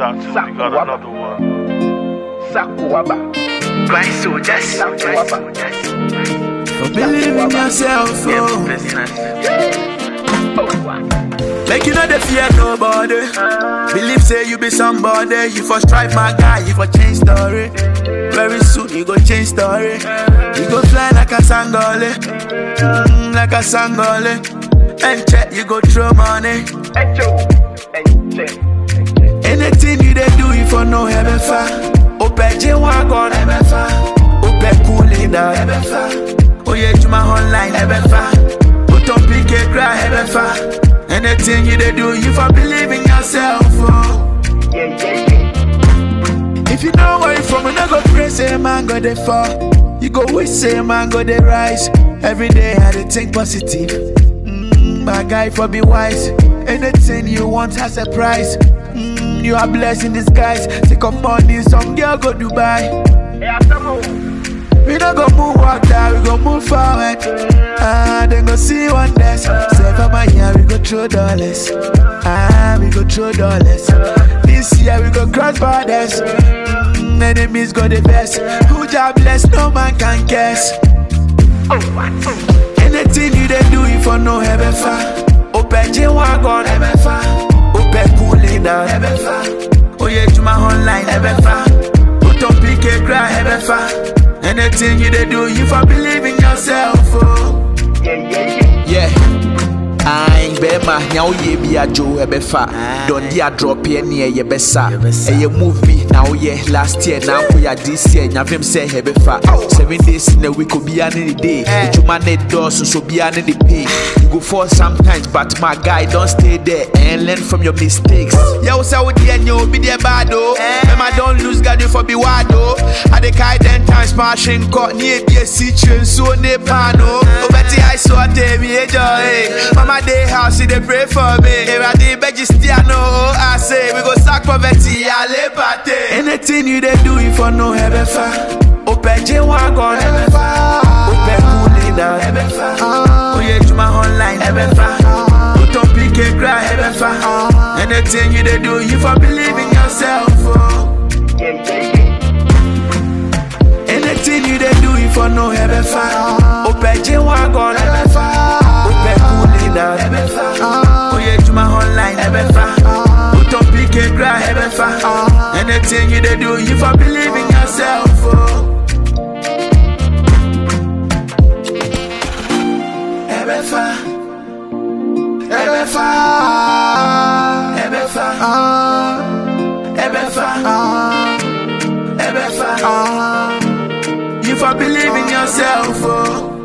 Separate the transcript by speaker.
Speaker 1: tattoo, we got another one.
Speaker 2: Sakuaba.
Speaker 3: Grind soldiers.
Speaker 2: Sakuaba.
Speaker 4: For believe in yourself, oh. Make you know the fear nobody. Believe say you be somebody. You for strive, my guy. You for change story. Very soon you go change story. You go fly like a sangole, mm, like a sangole. And check you go throw money.
Speaker 2: Echo. Eche.
Speaker 4: Anything you dey do, you for no heaven far. Ope J wagon heaven far. Ope cooling down heaven far. Oye Juma online heaven far. Oton PK cry heaven far. Anything you dey do, you for believe in yourself. Oh.
Speaker 2: Yeah, yeah, yeah.
Speaker 4: If you know where you from, you no go pray say man go dey fall. You go wish say man go dey rise. Every day I dey think positive. Mm, my guy for be wise. Anything you want has a price. Mm, you are blessed in disguise. Take up money, some girl go Dubai.
Speaker 2: Yeah, somehow.
Speaker 4: We no go move walk down, we go move forward. Ah, then go see one less. Say for my year, we go throw dollars. Ah, we go throw dollars. This year we go cross borders. Mm, enemies go the best. Who job bless, no man can guess.
Speaker 2: Oh, what?
Speaker 4: Anything you dey do, you for no heaven far. Open J wagon heaven far. Open cooling down heaven far. Oye Juma online heaven far. Oton PK cry heaven far. Anything you dey do, you for believe in yourself. Oh.
Speaker 2: Yeah, yeah, yeah.
Speaker 5: Yeah. Aye, bɛrima nea woyɛ bi adwo ɛbɛfa dɔnde adrɔpeɛ neɛ yɛbɛsa ɛyɛ move bi na woyɛ last year na woyɛ this year nyafem sɛ ɛbɛfa seven days in a week obiaa ne ne day adwuma ne dɔɔso so obiaa ne ne pay you go fall sometimes but my guy don't stay there and learn from your mistakes yɛwo sɛ wodeɛ nyɛ obi deɛ bad o mɛma don't lose guard you for be wide o ade kae ten times ma ahwe nkɔ ne ebi asi kyerɛ nsuo ne paano wobɛte ice water mi ɛjɔ eh. mama dey house she dey pray for me ewurade bɛgye stia no o i say we go sack poverty ale pate.
Speaker 4: Anything you dey do, you for no heaven far. Open J wagon heaven far. Open cooling down heaven far. Oye Juma online heaven far. Oton PK cry heaven far. Anything you dey do, you for believe in yourself. Oh.
Speaker 2: Yeah, yeah, yeah.
Speaker 4: Anything you dey do, you for no heaven far. Open J wagon heaven far. Open cooling down heaven far. Oye Juma online heaven far. Oton PK cry heaven far. Anything you dey do, you for believe in yourself. Oh. Heaven far. Heaven far. Heaven far. Heaven far. Heaven far. You for believe in yourself. Oh.